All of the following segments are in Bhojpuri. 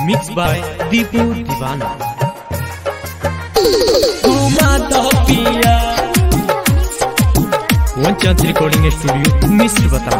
मिक्स बाय दीपू दीवाना घुमा दो पिया वन चांस रिकॉर्डिंग स्टूडियो मिस्र बता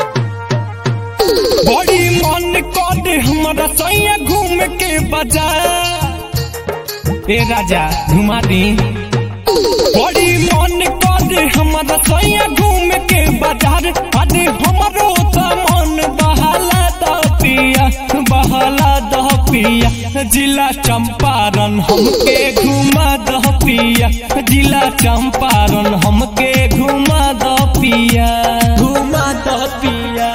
बड़ी मन कर हमारा सैया घूम के बाजार ए राजा घुमा दी बड़ी मन कर हमारा सैया घूम के बाजार अरे हमारो तो मन बहाला दो पिया बहाला दो पिया जिला चंपारण हमके घुमा दो पिया जिला चंपारण हमके घुमा दो पिया घुमा दो पिया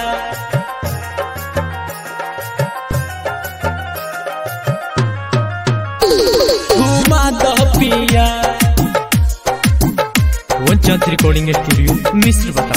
घुमा दो पिया वन चांस रिकॉर्डिंग स्टूडियो मिस्र बता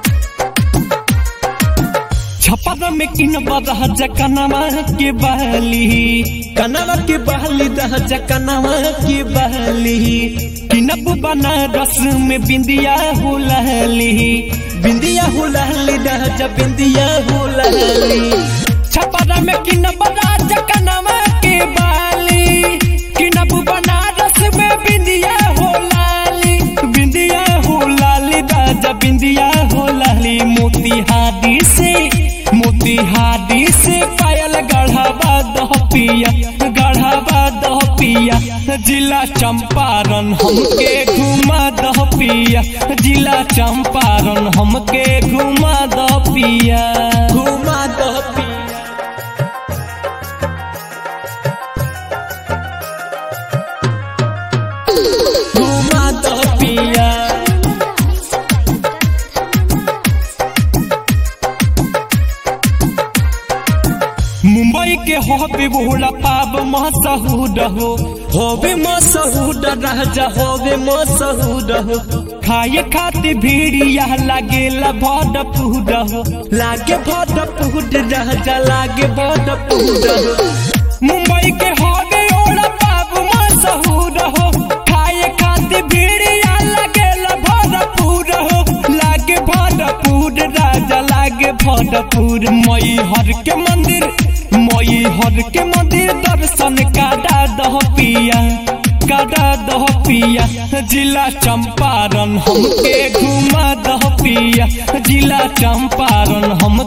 छपरा में किन बदह जकनवा के बहली कनवा के बहली दह जकनवा के बहली किनब बनारस में बिंदिया हो लहली बिंदिया हो लहली दह जब बिंदिया हो लहली छपरा में किन बदह जकनवा के बहली किनब बनारस में बिंदिया हो लाली बिंदिया हो लाली राजा बिंदिया हो लाली मोतिहारी से मोतिहारी से पायल गढ़ावा दह पिया गढ़ावा दह पिया जिला चंपारण हमके घुमा दह पिया जिला चंपारण हमके घुमा दह पिया घुमा दह पिया घुमा दह पिया मुंबई के होबे बोला पाब मसहूद हो होबे मसहूद राजा होबे मसहूद हो खाए खाते भीड़िया लागे भड पूड हो लागे भड पूड राजा लागे भड पूड हो मुंबई के होबे ओला पाब मसहूद हो खाए खाते भीड़िया लागे भड पूड हो लागे भरपूर राजा लागे भरपूर मई हर के मंदिर मई हर के मंदिर दर्शन काटा दह पिया काटा दह पिया जिला चंपारण हमके घुमा दह पिया जिला चंपारण हम